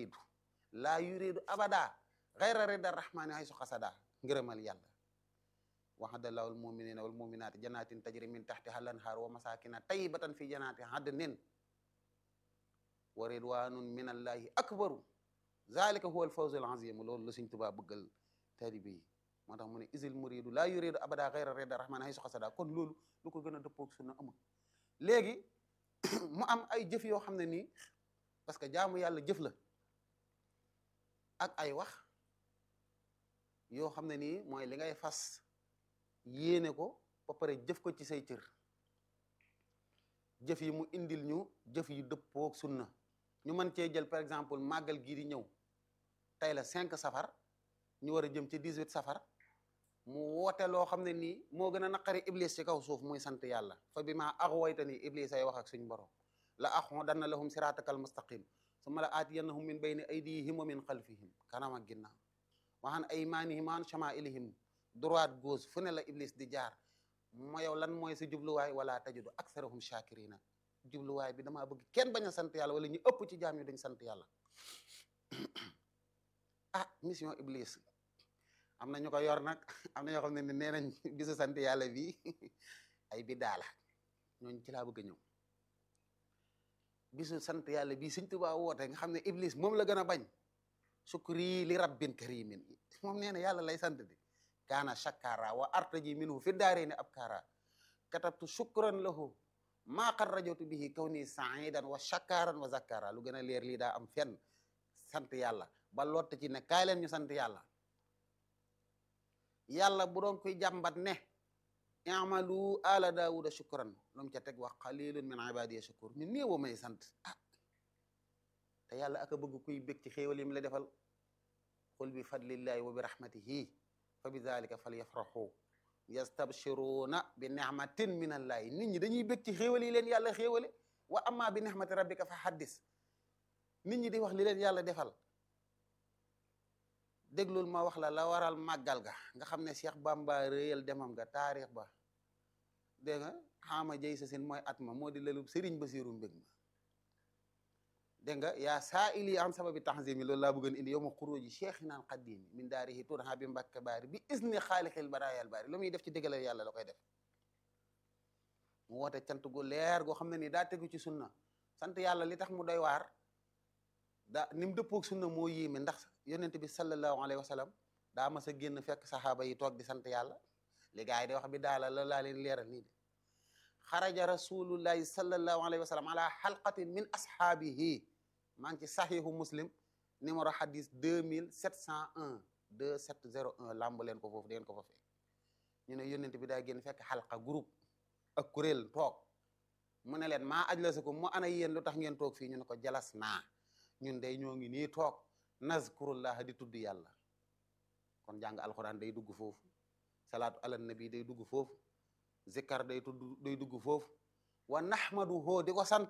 muridu laa yuridu abada xayra rida rahmani hay su xasada ngërëmal yàlla waxadallahu al muminina wal muminati jannatin tajri min taxtiha al anhar wa masakina tayyibatan fi jannati adnin wa ridwanun min allahi akbaru zalika huwa al fawzu al azim loolu la Sëñ Tuubaa bëggal taalibe yi moo tax mu ne isil muridu laa yuridu abada xayra rida rahmani hay su xasada kon loolu lu ko gën a dëppoog sunna amul léegi mu am ay jëf yoo xam ne nii parce que jaamu yàlla jëf la ak ay wax yoo xam ne nii mooy li ngay fas yéene ko ba pare jëf ko ci say cër jëf yi mu indil ñu jëf yu dëppoog sunna ñu mën cee jël par exemple màggal gii di ñëw tey la cinq safar ñu war a jëm ci dix-huit safar mu woote loo xam ne nii moo gën a naqari iblis ci kaw suuf muy sant yàlla fa bi maa axwayta nii iblis ay wax ak suñ borom la aqudanna lahum siratakal mustaqim summa la aatiyannahum min bayni aydihim wa min xalfihim kanam ak ginnaaw wa an aymanihim wa an shamailihim droite gauche fu ne la iblis di jaar moo yow lan mooy sa jubluwaay wala tajidu aksarahum shakirina jubluwaay bi damaa bëgg kenn bañ a sant yàlla wala ñu ëpp ci jaam yi dañ sant yàlla ah mission iblis am na ñu ko yor nag am na ñoo xam ne nee nañ bisu sant yàlla bi ay biddaa la ñooñu ci laa bëgg a ñëw bisu sant yàlla bii Sëñ Tuubaa woote nga xam ne iblis moom la gën a bañ sukri li rabbin karimin moom nee na yàlla lay sant di kaana shakara wa artaji minhu fi daarayni abkara katabtu shukran lahu maa qad rajawtu bihi kawni saidan wa shakaran wa zakara lu gën a leer lii daa am fenn sant yàlla ba lott ci ne kaay leen ñu sant yàlla yàlla bu doon koy jàmbat ne i'malu ala daawuda shukran lu mu ca teg wax qalilun min ibadiya shakur ñu néew may sant ah te yàlla aka bëgg kuy bég ci xéewal yi mu la defal qul bi fadlillahi wa bi rahmatihi fa bi dalika falyafrahu yastabshiruna bi ni'matin min allahi nit ñi dañuy bég ci xéewal yi leen yàlla xéewale wa amma bi ni'mati rabbika fa haddis nit ñi di wax li leen yàlla defal déglul ma wax la la waral màggal ga nga xam ne Cheikh Bamba réyal demam ga taarix ba dégg nga xaama jëy sa sin mooy at ma moo di lelub Sëriñ Basiru mbég ma dégg nga yaa saa ili an sababi tanzimi loolu laa bëggoon indi yow ma xuróoji cheikhinaan qaddimi min daarihi turha bi mbàkke baari bi isni xaalixil baraayal baari lu muy def ci déggalal yàlla la koy def mu woote cant gu leer goo xam ne nii daa tegu ci sunna sant yàlla li tax mu doy waar daa ni mu dëppoog sunna moo yéeme ndax yonent bi sallallahu alayhi wa sallam daa mas a génn fekk saxaaba yi toog di sant yàlla li gaa yi di wax bi daala la laa leen leeral nii de xaraja rasulullahi sallallahu alayhi wa sallam ala xalqatin min ashaabihi maa ngi ci saxihu muslim numéro hadis deux mille sept cent un deux sept zéro un lamb leen ko foofu deen ko fa fekk ñu ne yonent bi daa génn fekk xalqa groupe ak kuréel toog mu ne leen maa ajlasakum mu ana yéen lu tax ngeen toog fii ñu ne ko jalas naa ñun day ñoo ngi nii toog nazkurullah di tudd yàlla kon jàng alxuraan day dugg foofu salaatu ala nabi day dugg foofu zikkar day tudd day dugg foofu wa nahmaduhu di ko sant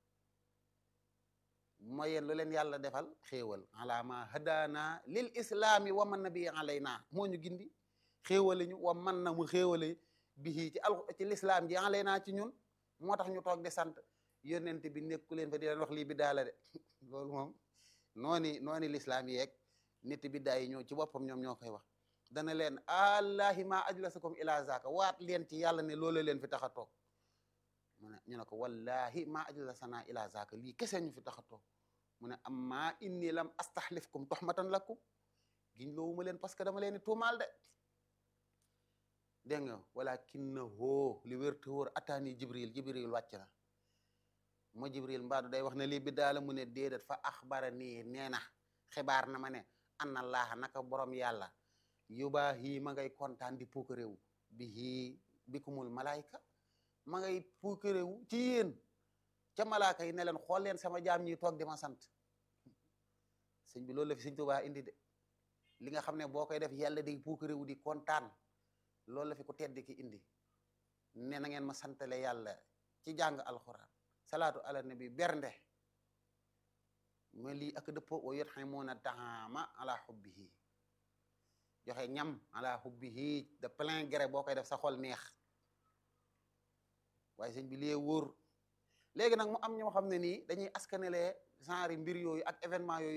mooy yéen lu leen yàlla defal xéewal ala ma hadana lil islami wa man nabi alayna moo ñu gindi xéewale ñu wa man na mu xéewale bihi ci al ci l'islam ji alayna ci ñun moo tax ñu toog di sant yonent bi nekku leen fa di leen wax lii bi daala de loolu moom nooni nooni l'islam yeeg nit bi daa yi ñoo ci boppam ñoom ñoo koy wax dana leen allahi ma ajlasakum ila zaka waat leen ci yàlla ne loolu leen fi tax a toog mu ne ñu ne ko wallahi ma ajlasana ila zaka lii kese ñu fi tax a toog mu ne amma inni lam astahlifkum tuhmatan lakum giñ loowuma leen parce que dama leen di tuumaal de dégg nga walakinnahu li wér te wóor ataani jibril jibril wàcc na mo jibril mbaadu day wax ne lii bi daala mu ne déedéet fa axbara nii nee na xibaar na ma ne anna allaha naka borom yàlla yubaahi ma ngay kontaan di puukaréewu bihi bikumul malaayka ma ngay puukaréewu ci yéen ca malaaka yi ne leen xool leen sama jaam ñi toog di ma sant sëñ bi loolu la fi sëñ Tuubaa indi de li nga xam ne boo koy def yàlla day puukaréewu di kontaan loolu la fi ku tedd ki indi ne na ngeen ma santale yàlla ci jàng alxuraan salaatu ala nabi bernde ma lii ak dëppoo wa yut'imuuna taama ala hubbihi joxe ñam ala hubbihi de plein gré boo koy def sa xol neex waaye sëñ bi lee wóor léegi nag mu am ñoo xam ne nii dañuy askanelee genre mbir yooyu ak événement yooyu